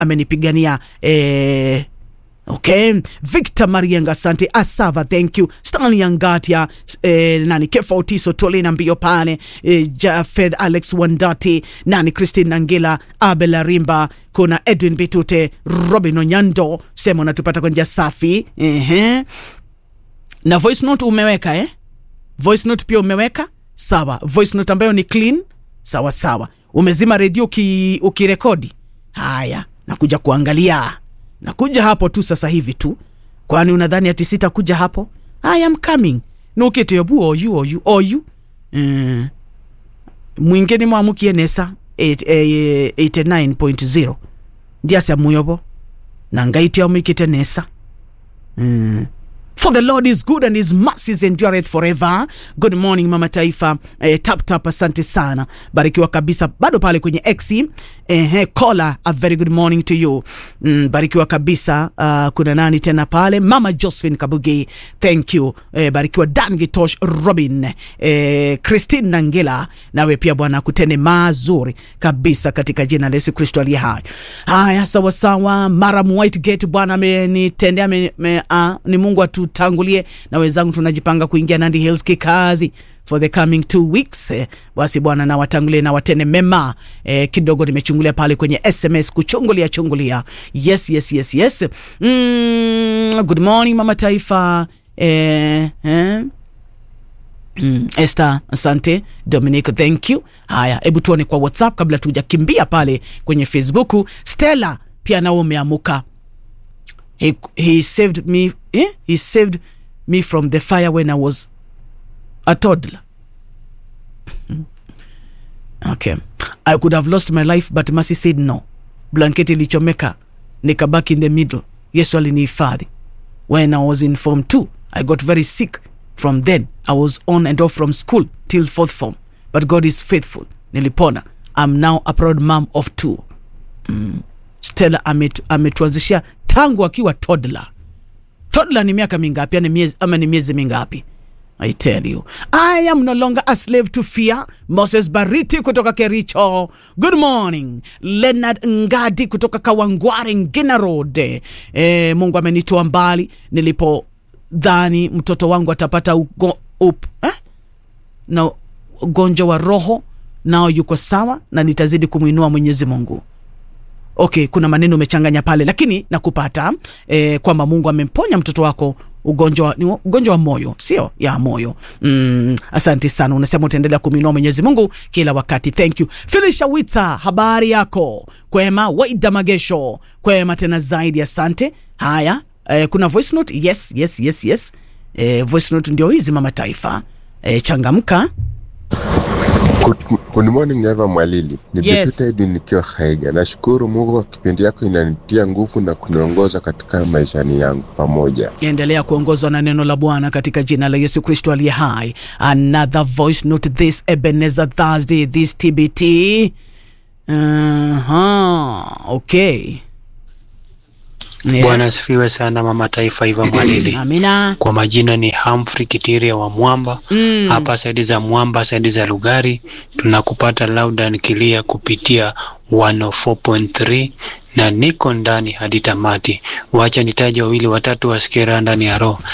amenipigania eh, Okay, Victor Marienga, asante. Asava, thank you. Stanley Angatia, eh, nani Kefa Otiso, Tolina mbio pale, eh, Jafed Alex Wandati, nani Christine Nangila, Abel Arimba, kuna Edwin Bitute, Robin Onyando, sema unatupata kwa njia safi. Ehe. Na voice note umeweka eh? Voice note pia umeweka? Sawa. Voice note ambayo ni clean? Sawa sawa. Umezima redio uki, ukirekodi? Haya, nakuja kuangalia nakuja hapo tu sasa hivi tu kwani unadhani ati sitakuja hapo i am coming nukitiobu oyu oyu oyu mm. mwingine mwamukie nesa 89.0 ndiasa muyobo na ngaitio mwikite nesa mm. For the Lord is good and his mercies endureth forever. Good morning Mama Taifa. Eh, tap tap, asante sana, barikiwa kabisa. Bado pale kwenye X eh, kola, a very good morning to you. Mm, barikiwa kabisa. Uh, kuna nani tena pale? Mama Josephine Kabugi, thank you. Eh, barikiwa Dan Gitosh, Robin, eh, Christine Nangela, nawe pia Bwana kutende mazuri kabisa katika jina la Yesu Kristo aliye hai. Haya, sawa sawa. Maram Whitegate, Bwana amenitendea me, me, uh, ni Mungu atu tutangulie na wenzangu tunajipanga kuingia Nandi Hills kikazi for the coming two weeks eh, basi bwana na watangulie na watene mema eh, kidogo nimechungulia pale kwenye SMS kuchungulia chungulia yes yes yes yes mm, good morning mama taifa eh, eh. Mm, Esther, asante. Dominic, thank you. Haya, hebu tuone kwa WhatsApp kabla tujakimbia pale kwenye Facebook. Stella pia nao umeamuka he, he saved me eh? he saved me from the fire when i was a toddler okay i could have lost my life but mercy said no blanketi ilichomeka nikabaki in the middle yesu alinihifadhi when i was in form 2 i got very sick from then i was on and off from school till fourth form but god is faithful nilipona i'm now a proud mom of two mm. stella ametuanzishia ametu tangu akiwa toddler. Toddler ni miaka mingapi? Ni miezi, ama ni miezi mingapi? I tell you, I am no longer a slave to fear. Moses Bariti kutoka Kericho, good morning. Leonard Ngadi kutoka Kawangware, Ngina Road. E, Mungu amenitoa mbali nilipodhani mtoto wangu atapata ugo, up, eh? na ugonjwa wa roho, nao yuko sawa na nitazidi kumwinua Mwenyezi Mungu okay kuna maneno umechanganya pale lakini nakupata eh, kwamba mungu amemponya mtoto wako ugonjwa ni ugonjwa wa moyo sio ya moyo mm, asante sana unasema utaendelea kuminua mwenyezi mungu kila wakati thank you filisha wita habari yako kwema waida magesho kwema tena zaidi asante haya eh, kuna voice note yes yes yes yes eh, voice note ndio hizi mama taifa eh, changamka Good, good morning Eva Mwalili. Ni Yes. Bituta Edwin nikiwa Haiga. Nashukuru Mungu kwa kipindi yako inanitia nguvu na kuniongoza katika maishani yangu pamoja. endelea kuongozwa na neno la bwana katika jina la yesu kristo aliye hai another voice note this ebenezer thursday this tbt uh-huh. okay Bwana yes. asifiwe sana mama taifa Iva Mwalili. amina Kwa majina ni Humphrey Kitiria wa Mwamba Mm. hapa saidi za Mwamba, saidi za Lugari. Tunakupata loud and clear kupitia 104.3 na niko ndani hadi tamati. Wacha nitaje wawili watatu wasikie raha ndani ya roho.